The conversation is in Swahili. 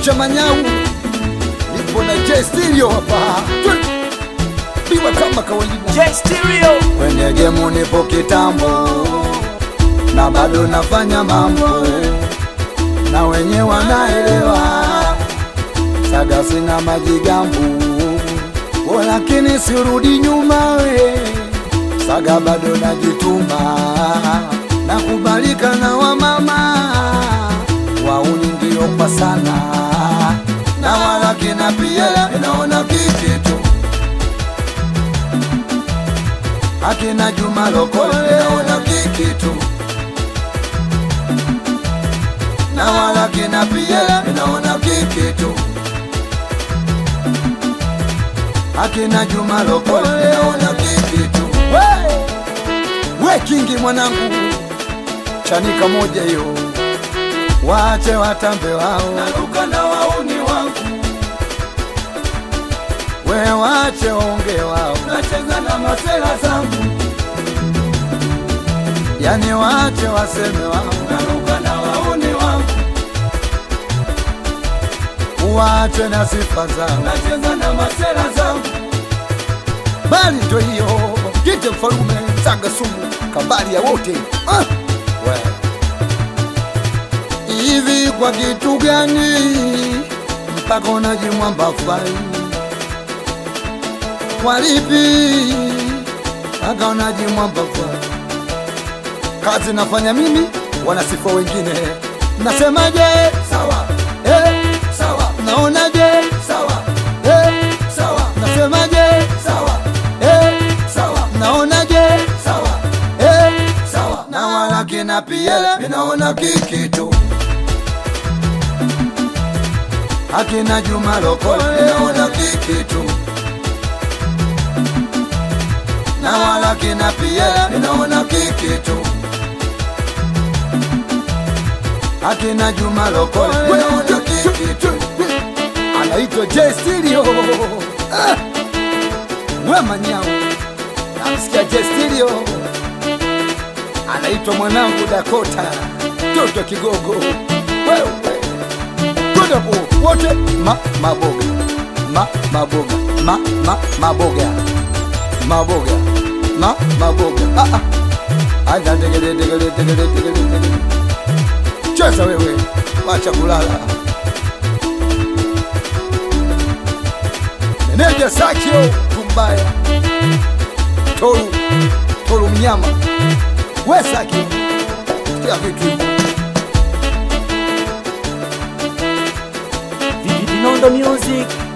cha Manyau, nipo na J Stereo hapa, biwa kama kawaida. J Stereo. Kwenye gemu nipo kitambo na bado nafanya mambo na wenye wanaelewa, saga sina majigambu, o lakini sirudi nyuma we, saga bado najituma, nakubalika na wamama wauni ndio kwa sana na wala kina pia inaona kikitu akina Juma Lokole naona kikitu na wala kina pia naona kikitu akina Juma Lokole naona kikitu we, we kingi mwanangu chanika moja hiyo wache watambe wao naruka na wauni wangu we wache waonge wao nacheza na masela zangu yani wache waseme wao naruka na wauni wangu wache na sifa zao nacheza na masela zangu bali ndo hiyo kite mfalume saga sumu kabali ya wote ah! we hivi kwa kitu gani mpaka unajimwamba fai walipi mpaka unajimwamba fai kazi nafanya mimi wanasifa wengine nasemaje sawa eh, sawa naonaje sawa eh, sawa nasemaje sawa eh, sawa naonaje sawa eh, sawa na wala kina pia ninaona kikitu akina Juma Lokole naona kikitu na wala kina pia ninaona kikitu akina Juma Lokole naona kikitu anaitwa J Stereo ah! we Manyau namsikia J Stereo anaitwa mwanangu Dakota toto kigogo wewe kwenda po wote ma maboga ma maboga ma ma maboga maboga ma maboga ah ah aja degele degele degele degele degele cheza wewe wacha kulala meneja Sakio Tumbaya Toru Toru mnyama we Sakio sikia vitu hivi Vinondo Music.